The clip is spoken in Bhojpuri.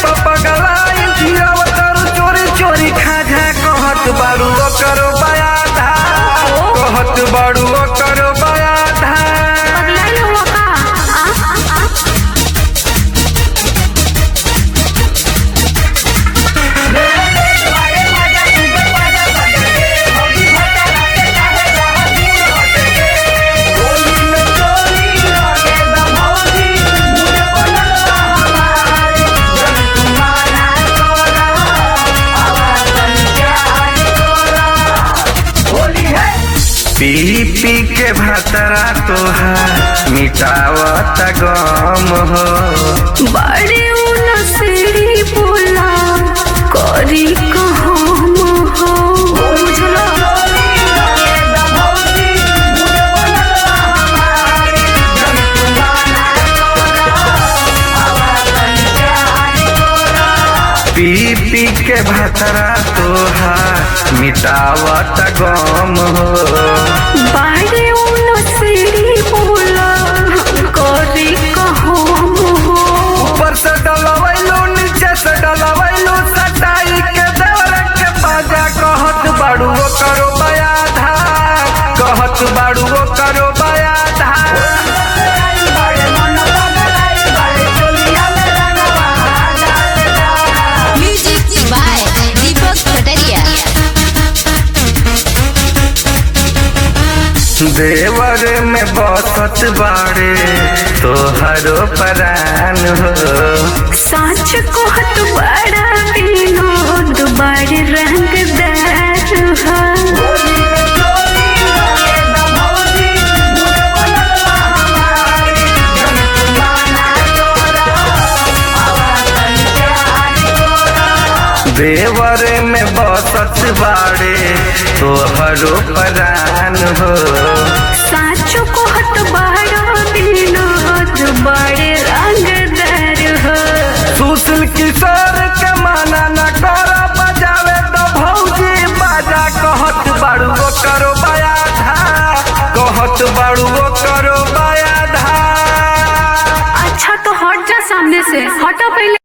पगलाई जियाव तारू चोरी चोरी खाजा कहत बारू करो बयाधा कहत बारू करो बयाधा पगलाइल हुआ का आ, आ, आ? पी पी के भतरा तोहार मिटावत गम हो बड़े उन सीढ़ी बोला करी कहम हो बुझलो पी पी के भतरा तोहार मिटावत गम हो बड़े उन सीढ़ी बोला करी कहम हो ऊपर से डलवैलो नीचे से डलवैलो सटाई के देवर के बाजा कहत बाड़ू करो बयाधा कहत बाड़ू करो बयाधा Music by Deepak Kataria. देवर में बसत बाड़े तोहरो परान हो साच कहत बड़ा विनोद बड़ रंगदार हो देवर में बसत बाड़े तोहरो परान हो साच कहत बड़ा विनोद बड़ रंगदार हो सुशील किशोर के माना न कर बजावे तो भौजी बाजा कहत बाड़ू करो बयाधा कहत बाड़ू करो बयाधा अच्छा तो हट जा सामने से हटा पहले